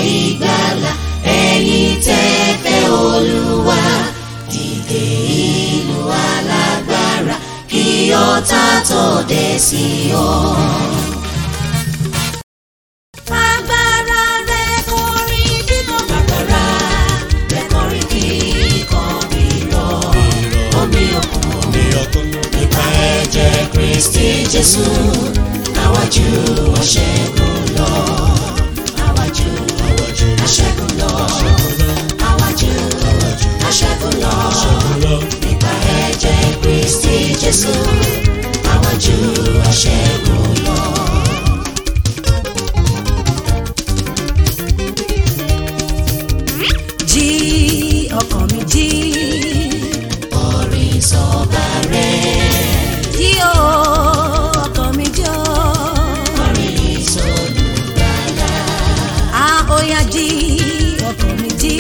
ìgbàlà ẹ̀yin tẹ́ fẹ́ olúwa dìde ìlú alágbára kí ọ̀tá tó dé sí ọ. Agbára rẹ̀ kọrin bímọ. Agbára rẹ̀ kọrin kíkọ́ rírọ̀ omi òkun nípa ẹ̀jẹ̀ Kristi Jésù àwájú ọ̀ṣẹ́gun lọ. Àwájú aṣẹ́gun lọ. Àwájú aṣẹ́gun lọ. Nípa ẹ̀jẹ̀ Kristi Jésù àwájú ọ̀ṣẹ́gun lọ. Jí ọkàn mi jí. Orin sọba rẹ̀. Jí o ọkàn mi jọ. Orin sọlùgbàlà. A ó yá jí ọkàn mi jí.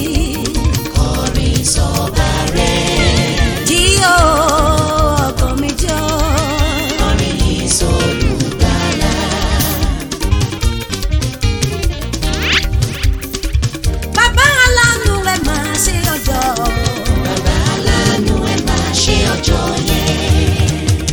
Orin sọba rẹ̀. Jí o ọkàn mi jọ. Orin sọlùgbàlà. Bàbá aláàánú ẹ máa ṣe ọjọ́. Bàbá aláàánú ẹ máa ṣe ọjọ́ yẹn.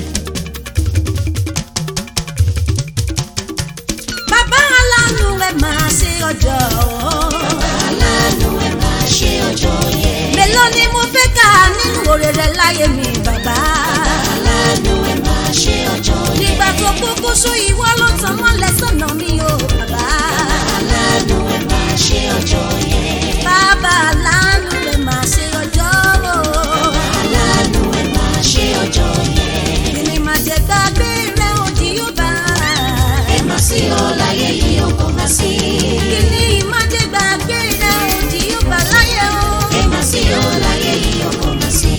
Bàbá aláàánú ẹ máa ṣe ọjọ́. Bàbá aláàánú ẹ máa ṣe ọjọ́ yẹn. Mélòó ni mo fẹ́ kà nínú oore rẹ láyé mi bàbá. Bàbá aláàánú ẹ máa ṣe ọjọ́ yẹn. Nígbà tó kúkú sú ìwọ ló tàn mọ́lẹ̀ sọ́nà mi o bàbá. Bàbá aláàánú ẹ máa ṣe ọjọ́ yẹn. Bàbá aláàánú ẹ máa ṣe ọjọ́ o. Bàbá aláàánú ẹ máa ṣe ọjọ́ yẹn. Kìnì máa jẹ gbàgbé rẹ òdì yóò bá. Ẹ má sí ọ láyé yìí ó kò má sí. Kìnì máa jẹ gbàgbé rẹ òdì yóò bá láyé o. Ẹ má sí ọ láyé yìí ó kò má sí.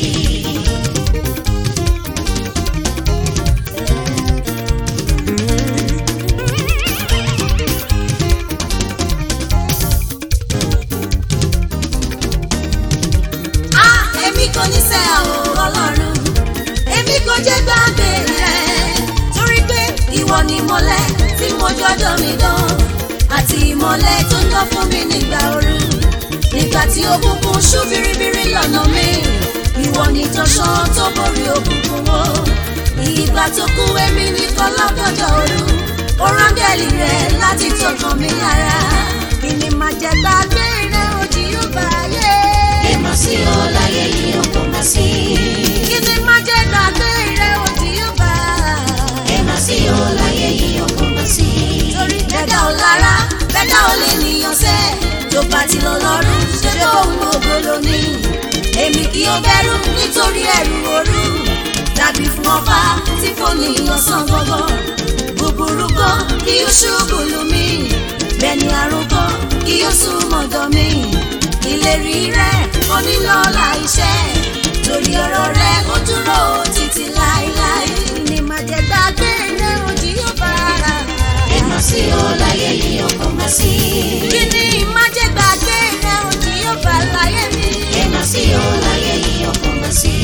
a èmi kò ní sẹ́ ọ̀ ọlọ́run èmi kò jẹ́ gbàgbé rẹ̀ torí pé ìwọ ni ìmọ́lẹ̀ tí mo jọjọ́ mi dán àti ìmọ́lẹ̀ tó ń lọ fún mi nígbà ooru nígbà tí òkùnkùn ṣú biribiri lọ́nà mi ìwọ ni tọ́ṣán tó borí òkùnkùn wo ìgbà tó kú èmi nìkan lọ́gọ́jọ́ ooru ó rángẹ́lì rẹ̀ láti tọkàn mi lára kí ni màá jẹ gbàgbé rẹ̀ òjì yóò bá yé. Ẹ má sí ọ láyé yìí ó kò má sí. kí ni má jẹ́ gbàgbé rẹ̀ òdì yóò bá. Ẹ má sí ọ láyé yìí ó kò má sí. torí bẹ́dà ò lára bẹ́dà ò lè níyàn sẹ́ tó bá ti lọ lọ́rùn ṣe bó ohun ògbóló ní. èmi kì í bẹ̀rù nítorí ẹ̀rù òru tàbí fún ọba tí kò níyàn sàn gbọ́gbọ́. búburú kan kí ó ṣubú lù mí bẹ́ẹ̀ ni àrùn kan kí ó sún mọ́dọ̀ mi. ìlérí rẹ̀ onílọ́lá iṣẹ́ torí ọ̀rọ̀ rẹ̀ ó dúró títí láéláé ni màá jẹ́ gbàgbé rẹ̀ òdì yóò bá. Ẹ má sí ọ láyé yìí ó kò má sí. kí ni má jẹ́ gbàgbé rẹ̀ òdì yóò bá láyé mi. Ẹ má sí ọ láyé yìí ó kò má sí.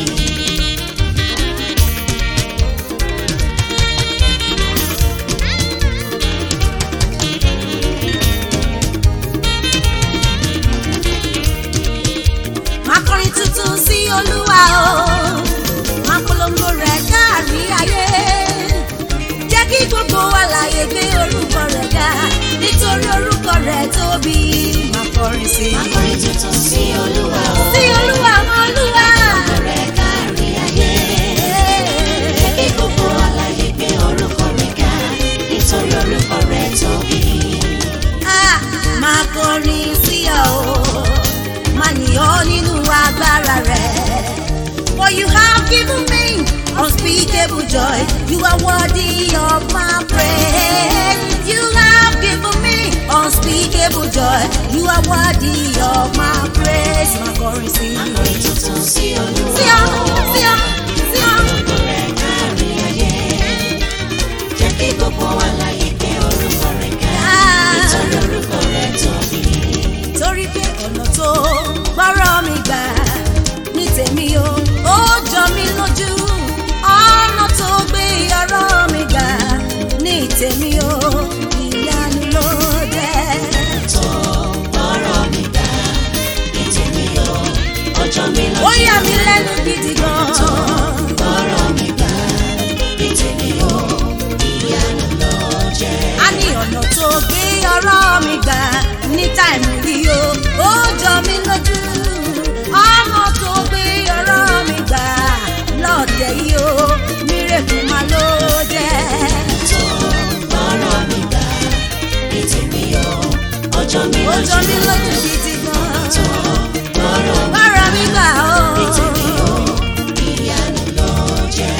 máa kọrin tuntun sí olúwa o máa polongo rẹ̀ káàrí ayé jẹ́ kí gbogbo àlàyé gbé orúkọ rẹ̀ ga nítorí orúkọ rẹ̀ tóbi máa kọrin sí i. Akọrin tuntun sí Olúwa o. sí olúwa mọ olúwa. Ọ̀rẹ́ kárí ayé. Kí gbogbo àlàyé gbé orúkọ rẹ̀ ga. Nítorí orúkọ rẹ̀ tóbi. Ah, máa kọrin sí ọ o máa yọ̀ nínú agbára rẹ̀. For you have given me unspeakable joy. You are worthy of my praise. You have given me unspeakable joy. You are worthy of my praise. Máa kọrin sí i. Akọrin tuntun sí Olúwa Sí ọ, sí ọ, sí ọ. Ọ̀rẹ́ kárí ayé. Jẹ́ kí gbogbo àlàyé gbé orúkọ rẹ̀ ga. Ah. Nítorí orúkọ rẹ̀ tóbi. torí pé ọ̀nà tó gbọ́rọ̀ mi gbà ní tèmi o ó jọ mí lójú ọ̀nà tó gbé ọ̀rọ̀ mi gbà ní tèmi o ìyanu ló jẹ́. gidi gan. ọ̀rọ̀ mi gbà ní tèmi o ìyanu ló jẹ́. a ní ọ̀nà tó gbé ọ̀rọ̀ mi gbà ní táìmù rí o ó jọ mí lójú ọ̀nà tó gbé ọ̀rọ̀ mi gbà lọ́ọ̀dẹ̀ yìí o mírèkù máa ló jẹ́. tó ọ̀rọ̀ mi gbà ní tèmi o ọjọ́ mi ó jọ mí lójú. lójú gidi gan. tó ọ̀rọ̀ mi ọ̀rọ̀ mi gbà o. ní tèmi o ìyanu ló jẹ́.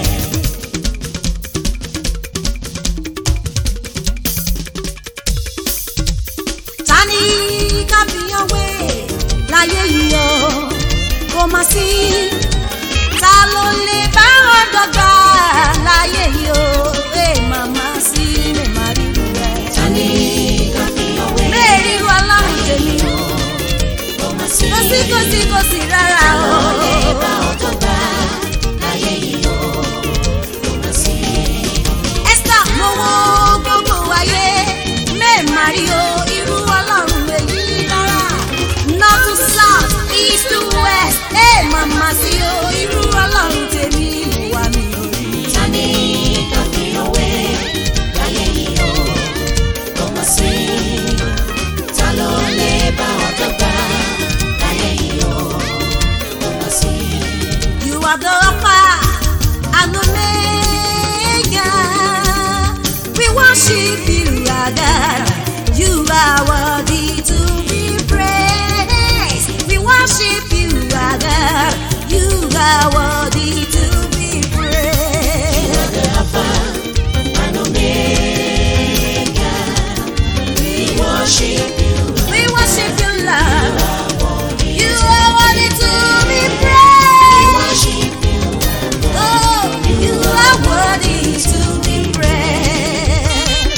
ta ni kábíyàn wé láyé yìí o kò má sí ta ló lè bá wọn dọ́gba láyé yìí o ẹ màmá sí mi má rí ru rẹ. ta ni ká fi ọwé mẹ́rin ru ọlọ́run tèmi o kó má sí. kò sí kò sí kò sí rárá o. lè bá ọjọ́ gbà láyé yìí o kó má sí. Esther mo wo gbogbo ayé mẹ́ẹ̀mà rí o irú ọlọ́run èyí rárá north to south east to west ẹ màmá sí o irú ọlọ́run tèmi wà mí ò rí. ta ni ká fi ọwé láyé yìí o kó má sí. ta ló lè bá ọjọ́ gbà láyé yìí o kó má sí. You are the Alpha and Omega. We worship you, our God. You are worthy to be praised. We worship you, our God. You are worthy to be praised. the Alpha and Omega. We worship you. We worship you, Lord. worthy You to are worthy to be We praised. worship you. Oh, you are worthy to be praised.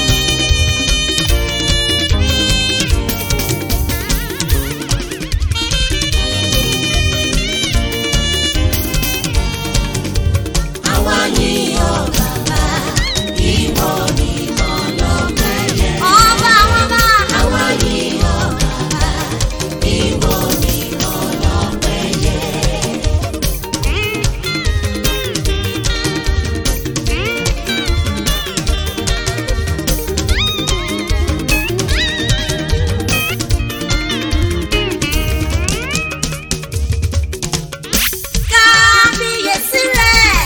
Àwa yìn ọ́ bàbá, ìwọ ni ọlọ́pẹ́ yẹ. Ọba ọba. Àwa yìn ọ́ bàbá, ìwọ ni ọlọ́pẹ́ yẹ. kábíyèsí rẹ̀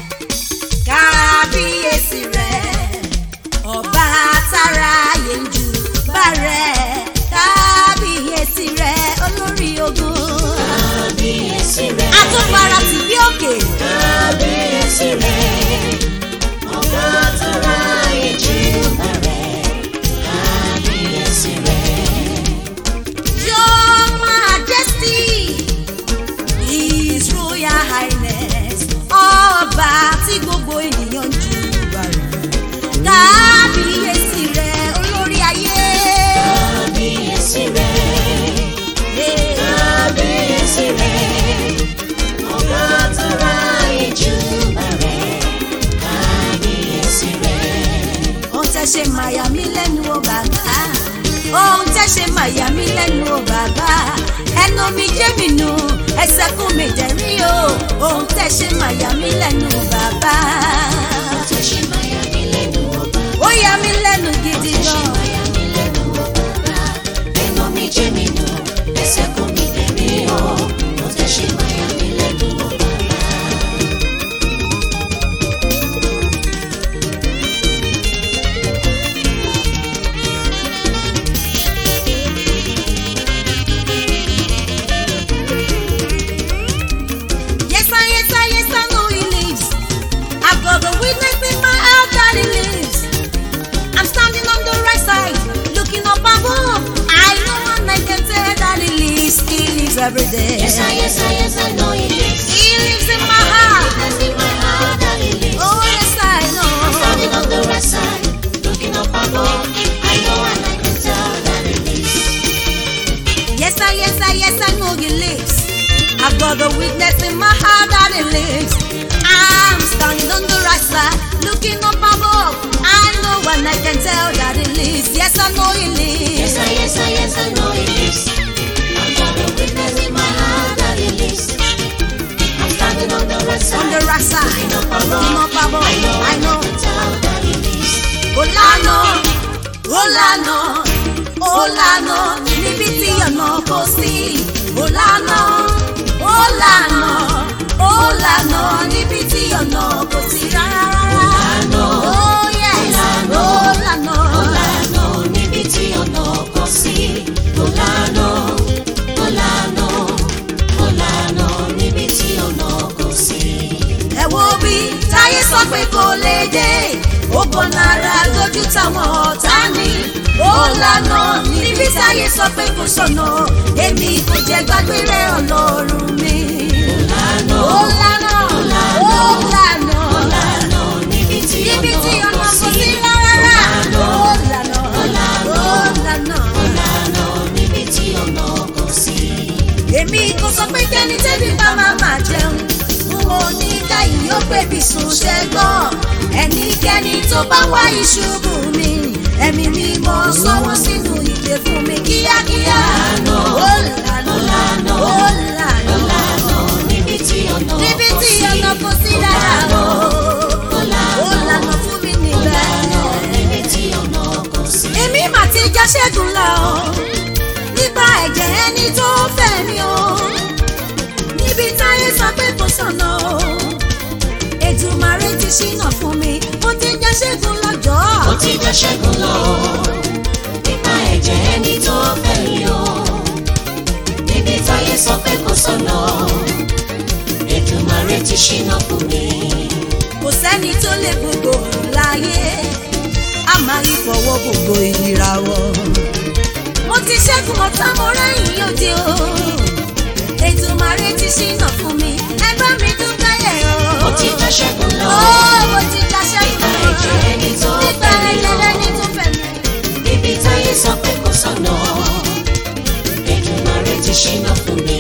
kábíyèsí rẹ̀ ọba tára yẹnjú bá rẹ̀ kábíyèsí rẹ̀ olórí ogun Kábíyèsí rẹ̀, àtúpara tì bí òkè kábíyèsí rẹ̀, ọba tó ra ìjì bẹ̀rẹ̀. Kábíyèsí rẹ̀, your majesty his royal highness ọba tí gbogbo ènìyàn ń jù bá rẹ̀ kábíyèsí rẹ̀ olórí ayé. kábíyèsí rẹ̀. kábíyèsí rẹ̀ ọba tó ra ìjù bẹ̀rẹ̀ kábíyèsí rẹ̀ ohun tẹ́ ṣe máa yà mí lẹ́nu o bàbá ohun tẹ́ ṣe máa yà mí lẹ́nu o bàbá ẹnu mi jẹ́ mi nù ẹsẹ̀ kún mi dẹ̀rí o ohun tẹ́ ṣe máa yà mí lẹ́nu o bàbá tó ṣe máa yà mí lẹ́nu ọba ó yà mí lẹ́nu gidi tó ṣe gan máa yà mí lẹ́nu ọba ẹnu mi jẹ́ mi nù ẹsẹ̀ kò mi dẹ̀rí o ó tó ṣe máa yà mí lẹ́nu ọba. yes I yes I yes I know he lives I've got the witness in my heart that he lives I'm standing on the right side looking up above I know and I can tell that he lives he lives every day Yes, I, yes, I, yes, I know he lives. He lives in my heart. That's in my heart that he lives. Oh yes, I know. Standing on the right side, looking up above. I know and I can tell that he lives. Yes, I, yes, I, yes, I know he lives. I've got the witness in my heart that he lives. I'm standing on the right side, looking up above. I know and I can tell that he lives. Yes, I know he Yes, lives. I, yes, I, yes, I know he lives. I've got a witness in my heart that he lives. on the right side. Looking up above, Looking up above, I know I know. can tell that it is. Ó lànà, ó lànà, ó lànà, níbi tí ọ̀nà kò sí. Ó lànà, ó lànà, ó lànà, níbi tí ọ̀nà kò sí rárá. lànà, Oh yes, ó ó lànà. Ó lànà níbi tí ọ̀nà kò sí. Ó lànà, ó lànà, ó lànà níbi tí ọ̀nà kò sí. ẹ wo bí táyé sọ pé kò lè dé ó bọ̀ náírà lójú táwọn ọ̀tá ní ó lànà níbi táyé sọ pé kò sọ̀nà èmi kò jẹ́ gbàgbé rẹ̀ ọlọ́run mi. Ó lànà, ó lànà ó lànà ó lànà níbi tí níbi tí ọ̀nà ọ̀nà kò kò sí. sí rárá Ó ó lànà, lànà ó lànà. ó lànà níbi tí ọ̀nà kò sí. èmi kò sọ pé kẹ́ni tẹ́bí bá máa máa jẹun n ò ní káyìí ó pé bí sùn ṣe gbọ́ ẹnikẹ́ni tó bá wá ìṣubú mi ẹ̀mí mi mọ̀ sọ́wọ́ sínú ìdè fún mi kíákíá ó lànà ó lànà Ó lànà níbi tí ọ̀nà níbi kò tí sí. ọ̀nà kò sí rárá o Ó lànà, ó lànà fún mi ó lànà níbẹ̀ níbi tí ọ̀nà kò sí. èmi mà ti já ṣẹ́gun lọ nípa ẹ̀jẹ̀ ẹni tó fẹ́ mi o níbi táyé sọ pé kò sọ̀nà o Èdùmàrè ti ṣínà fún mi mo ti já ṣẹ́gun lọ́jọ́ Ó ti jẹ́ ṣẹ́gun lọ nípa ẹ̀jẹ̀ ẹni tó fẹ́ mi o. Níbi táyé sọ pé kò sọ̀nà, Èdùmàrè ti ṣínà fún mi. kò sẹ́ni tó lè gbogbo òrùn láyé a máa yí fọwọ́ gbogbo ìràwọ̀ mo ti ṣẹ́gun ọ̀tá mo rẹ́yìn òde o Èdùmàrè ti ṣínà fún mi ẹ bá mi dúpẹ́ yẹ̀ o. Ó ti jẹ́ ṣẹ́gun lọ Ó, mo ti já ṣẹ́gun nípa ẹ̀jẹ̀ ẹni tó nípa fẹ́ mi ẹ̀jẹ̀ o. lẹ́ni tó fẹ́ mi. Níbi táyé sọ pé kò sọ̀nà, Èdùmàrè ti ṣínà fún mi.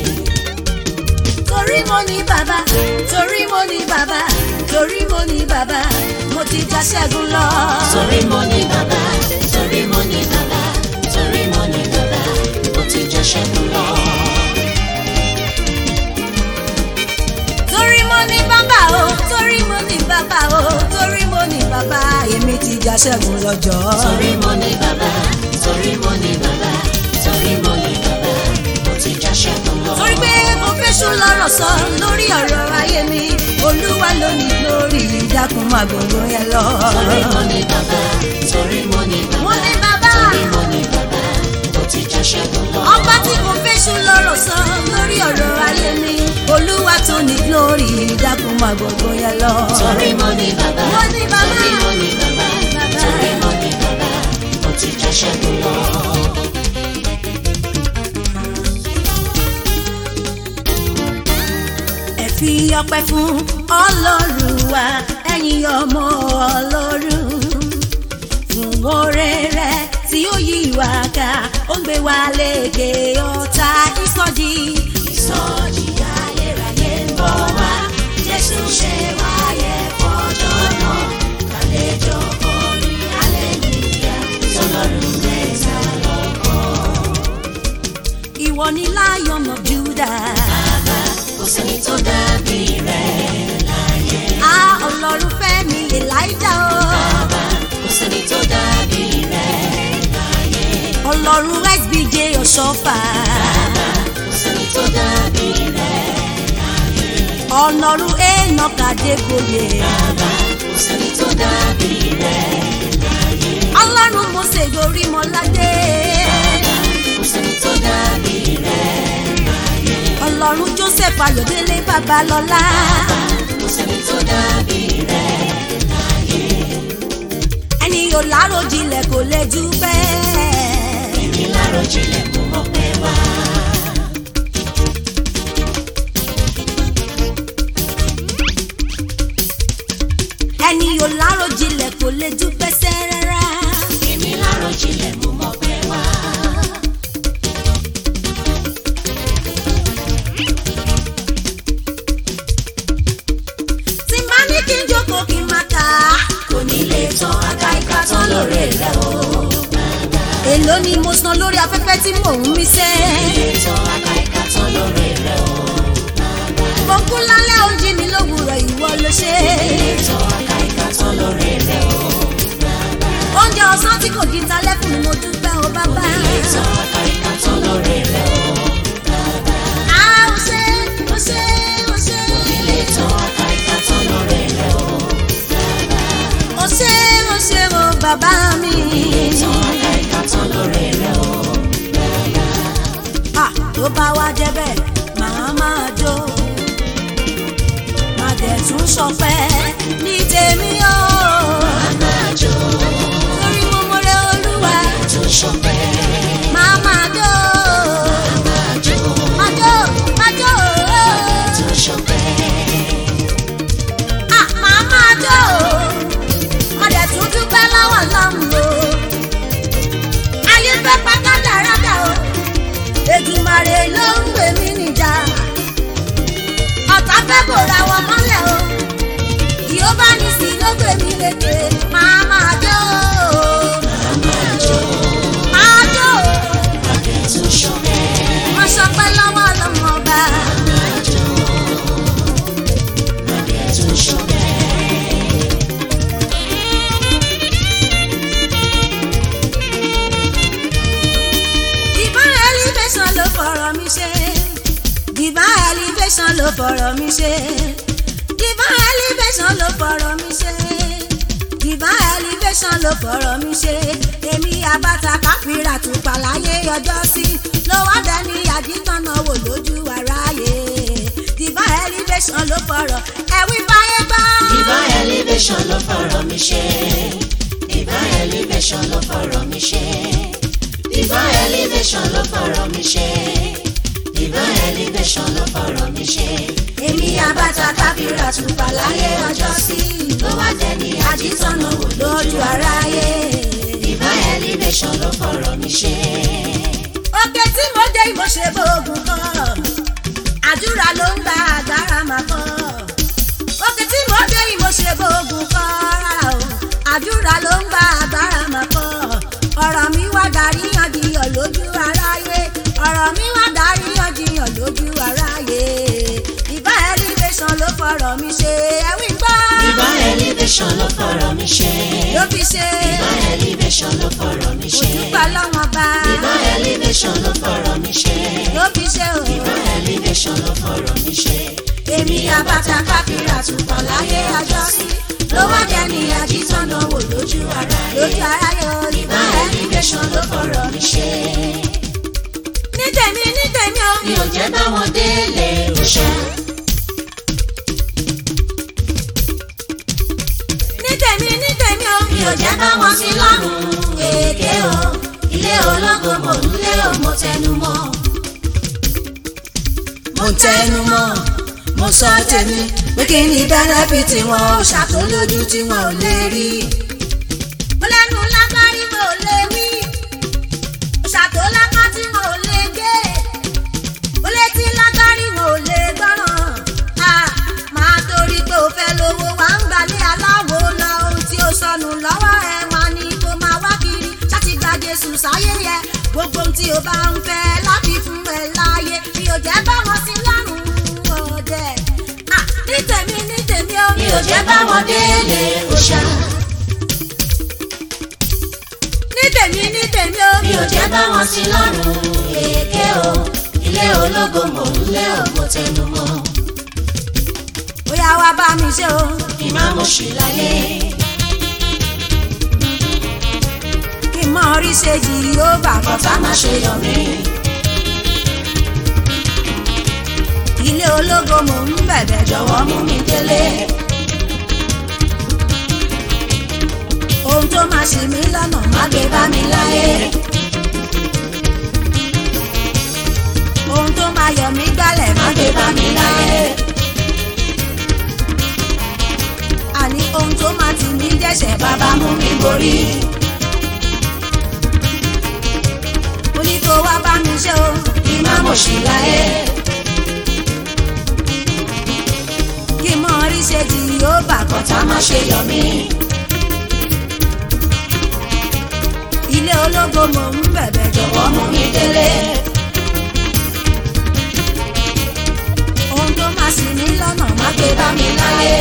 torí mo ní bàbá torí mo ní bàbá torí mo ní bàbá mo ti já ṣẹ́gun lọ. Torí mo ní bàbá, torí mo ní bàbá, torí mo ní bàbá, ó ti jẹ́ ṣẹ́gun lọ. torí mo ní bàbá o torí mo ní bàbá o torí mo ní bàbá èmi ti já ṣẹ́gun lọ́jọ́. Torí mo ní bàbá, torí mo ní bàbá, torí mo ní bàbá, ó ti já ṣẹ́gun lọ. torí pé mo fẹ́ sùn lọ́rọ̀ sọ lórí ọ̀rọ̀ ayé mi olúwa ló ní lórí ìdákun máa gbogbo yẹn lọ. Torí mo ní bàbá, torí mo ní mo bàbá, ní bàbá. torí mo ní bàbá, ó ti já ṣẹ́gun lọ. ọba tí kò fẹ́sùn lọ́rọ̀ sọ lórí ọ̀rọ̀ ayé mi olúwa tó ní glory dákun máa gbogbo yẹn lọ. Torí mo ní bàbá, Mo ní bàbá. torí mo ní bàbá, Bàbá. torí mo ní bàbá, ó ti já ṣẹ́gun lọ. ẹ fi ọpẹ́ fún ọlọ́run wa ẹ̀yin ọmọ ọlọ́run fún oore rẹ̀ tí ó yí wa ká ó ń gbé wa lékè ọ̀tá ìsọjí. Ìsọjí ayérayé ń bọ̀ wá, Jésù ṣe wáyé fọjọ́ náà, kàlejò kọrin hallelujah, sọlọ́run mẹ́ta lọ́kàn. ìwọ ni lion of Judah. Bàbá, kò sẹ́ni tó dàbí rẹ̀ láyé. a ọlọ́run fẹ́ mi Elijah o. Bàbá, kò sẹ́ni tó dàbí rẹ̀ láyé. ọlọ́run sbj ọ̀ṣọ́fà. Bàbá, kò sẹ́ni tó dàbí rẹ̀ láyé. ọlọ́run enoch adégbòye. Bàbá, kò sẹ́ni tó dàbí rẹ̀ láyé. ọlọ́run mose gorímọládé. Bàbá, kò sẹ́ni tó dàbí rẹ̀ láyé. ọlọ́run joseph ayọ̀délé babalọ́lá. kò sẹ́ni tó dàbí rẹ̀ láyé. ẹni yóò láròjinlẹ̀ kò lè jù bẹ́ẹ̀. èmi láròjinlẹ̀ kò mọ̀ pé wá. ẹni yóò láròjinlẹ̀ kò lè jù pẹ́sẹ́ rárá. èmi láròjinlẹ̀ kò mọ̀ pé wá. tí máa ní kí n jókòó kí n máa kà á. kò ní lè tán aka ìka tán lóore rẹ̀ o. èló ni mo san lórí afẹ́fẹ́ tí mò ń mí sẹ́. lè tán aka ìka tán lóore rẹ̀ o. mo kú lálẹ́ ó jí mi bá wá débẹ̀ màá máa jó má dẹ̀ tún ṣọpẹ́ ní tèmi o máa jó torí mo mọ̀rẹ́ olúwa tó ṣọpẹ́ màá máa jó máa jó máa jó máa jó tó ṣọpẹ́ ah màá máa jó má dẹ̀ tún dúpẹ́ lọ́wọ́ lọ́hùn o ayé fẹ́ pátá dáradá o Èdùmàrè ló ń gbè mí níjà ọ̀tá fẹ́ bòra wọn mọ́lẹ̀ o yóò bá ní sí ló gbè mí lékè máa máa jó máa jó máa jó tó ṣọpẹ́ wọ́n sọpẹ́ lọ́wọ́ lọ́mọ ọba máa jó tó ṣọpẹ́ divine elevation ló fọ̀rọ̀ mi ṣe divine elevation ló fọ̀rọ̀ mi ṣe divine elevation ló fọ̀rọ̀ mi ṣe divine elevation ló fọ̀rọ̀ mi ṣe èmi abata káfíńrà tùpà láyé ọjọ́ sí ló wá dẹni àdìtànà wò lójú aráyé divine elevation ló fọ̀rọ̀ ẹ̀wí báyé gbọ́. divine elevation ló fọ̀rọ̀ mi ṣe divine elevation ló fọ̀rọ̀ mi ṣe divine elevation ló fọ̀rọ̀ mi ṣe divine elevation ló fọ̀rọ̀ mi ṣe èmi abata káfíńrà tùpà láyé ọjọ́ sí ló wá dẹni àdìtànà wò lójú aráyé. divine elevation ló fọ̀rọ̀ mi ṣe òkè tí mo dé mo ṣe bóògùn kan àdúrà ló ń gba agbára máa kọ́ òkè tí mo dé mo ṣe bóògùn kan rárá o àdúrà ló ń gba agbára máa kọ́ ọ̀rọ̀ mi wá darí yànjiyàn lójú aráyé ọ̀rọ̀ mi wá darí yànjiyàn lójú aráyé ìbá elevation ló fọ̀rọ̀ mi ṣe ẹ̀wí gbọ́ divine elevation ló fọ̀rọ̀ mi ṣe ló fi ṣe divine elevation ló fọ̀rọ̀ mi ṣe òtúpà lọ́wọ́n bá divine elevation ló fọ̀rọ̀ mi ṣe ló fi ṣe o. divine elevation ló fọ̀rọ̀ mi ṣe. èmi àbàtà káfíńrà tùpọ̀ láyé ọjọ́ sí ló wá jẹ́ ní àjíṣọ́nà wò lójú ara lójú ara yóò rí bá divine ẹni elevation ló fọ̀rọ̀ mi ṣe. ní tèmi ní tèmi o mi ò jẹ́ báwọn délé òṣà. ní tèmi ní tèmi o mi ò jẹ́ báwọn sí lọ́rùn èké o. ilé ológo mò ń lé o mo tẹnu mọ́. mo tẹnu mọ́ mo sọ tèmi pé kí ni bẹ́nẹ́fìtì wọn ò ṣàtòlójú tí wọn ò lè rí. mo lẹ́nu lágbárí mo ò lè wí ṣàtòlákà tí mo ò lè gé mo létí lágbárí mo ò lè gbọ́ràn à máa torí pé o fẹ́ lówó wá ń gbalẹ̀ aláwo lọ ohun tí ó sọnù lọ́wọ́ ẹ wá ní kó máa wá kiri láti gba Jésù sáyé yẹ gbogbo ohun tí o bá ń fẹ́ láti fún ẹ láàyè mi ò jẹ́ bá wọn sí lọ́rùn ọ̀dẹ̀ à ní tèmi ní tèmi ó mi ò jẹ́ báwọn délé òṣà. ní tèmi ní tèmi ó mi ò jẹ́ báwọn sí lọ́rùn èké o. ilé ológo mò ń lé o mo tẹnu mọ́. bóyá wá bá mi ṣe o kí má mo ṣì láyé. kí n mọ orí ṣe yìí ó bà kọ́ kọ́tà má ṣe yọ mí. ilé ológo mò ń bẹ̀bẹ̀ jọ jọ̀wọ́ mú mi délé. ohun tó máa ṣì mí lọ́nà má má gbé bá mi láyé. ohun tó máa yọ mí gbálẹ̀ má má gbé bá mi láyé. àní ohun tó máa tì mí dẹ́sẹ̀ bá bàbá mú mi borí. mo ní kó wá bá mi ṣe o kí má mo ṣì láyé. kí n mọ orí ṣe yìí ó bà kọ́ kọ́tà má ṣe yọ mí. ilé ológo mò ń bẹ̀bẹ̀ jọ jọ̀wọ́ mú mi délé. ohun tó máa ṣì mí lọ́nà má má gbé bá mi láyé.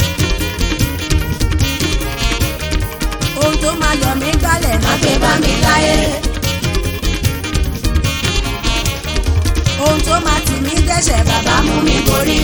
ohun tó máa yọ mí gbálẹ̀ má má gbé bá mi láyé. ohun tó máa tì mí dẹ́sẹ̀ bàbá bàbá mú mi borí.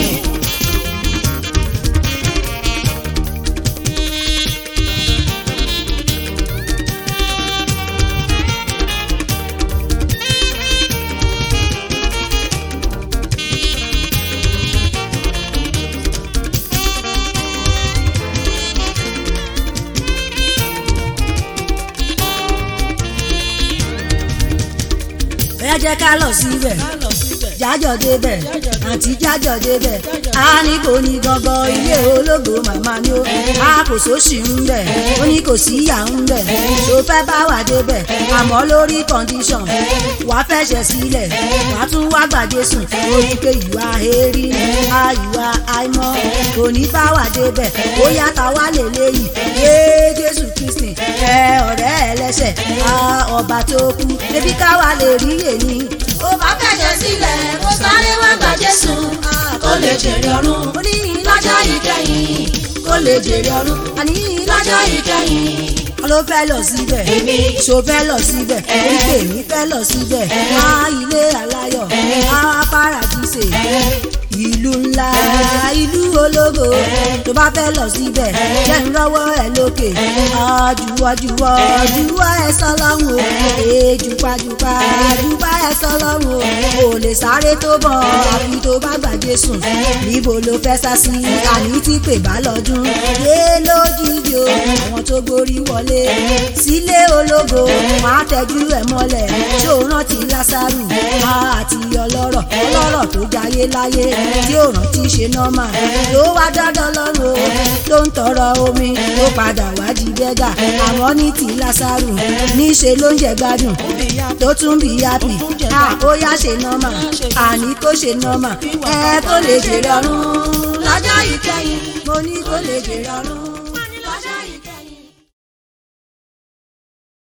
jẹ́ ká lọ síbẹ̀ jájọ débẹ̀ àti jájọ débẹ̀ a ní kò ní gangan ilé ológo màmá ni ó a kò sóṣì ń bẹ̀ ó ní kò sí ìyá ń bẹ̀ tó fẹ́ bá wà débẹ̀ àmọ́ lórí condition wàá fẹsẹ̀ sílẹ̀ wàá tún wá gbàdé sùn ó ní pé ìwà èrí a ìwà àìmọ́ kò ní bá wà débẹ̀ ó yàtọ̀ wá lè léyìí yé Jésù Kristi ẹ ọ̀rẹ́ ẹlẹ́sẹ̀ a ọba tó kú ebi káwa lè rí èyí ó bá fẹ̀jẹ̀ sílẹ̀ kó sáré wá gba Jésù kó lè jèrè ọ̀run ó ní lọ́jọ́ ìkẹyìn kó lè jèrè ọ̀run àní lọ́jọ́ ìkẹyìn. ló fẹ́ lọ síbẹ̀ Èmi. ṣó fẹ́ lọ síbẹ̀ orí pé èmi fẹ́ lọ síbẹ̀ á ilé aláyọ̀ á paradíṣe ìlú ńlá ìlú ológo tó bá fẹ́ lọ síbẹ̀ jẹ́ ń rọ́wọ́ ẹ lókè àjùwọ́jùwọ́ jùwọ́ ẹ sọlọ́run o èjùpájùpá jùpá ẹ sọlọ́run o ò lè sáré tó bọ̀ àfi tó bá gbàgbé sùn níbo ló fẹ́ sá sí àní tí pè bá lọ́dún yé lójijì o àwọn tó gborí wọlé sílé ológo máa tẹ́jú ẹ̀ mọ́lẹ̀ tí ó rántí lásàrù àti ọlọ́rọ̀ ọlọ́rọ̀ tó jayé láyé tí ó rántí ṣe nọ́mà ló wá dandan lọ́rùn o ló ń tọrọ omi ló padà wá di bẹ́gà àwọn ní ti lásàrù níṣe ló ń jẹ gbádùn tó tún bí yápì ó yá ṣe nọ́mà àní kó ṣe nọ́mà ẹ kó lè jèrè ọ̀run lọ́jọ́ ìkẹyìn mo ní kó lè jèrè ọ̀run.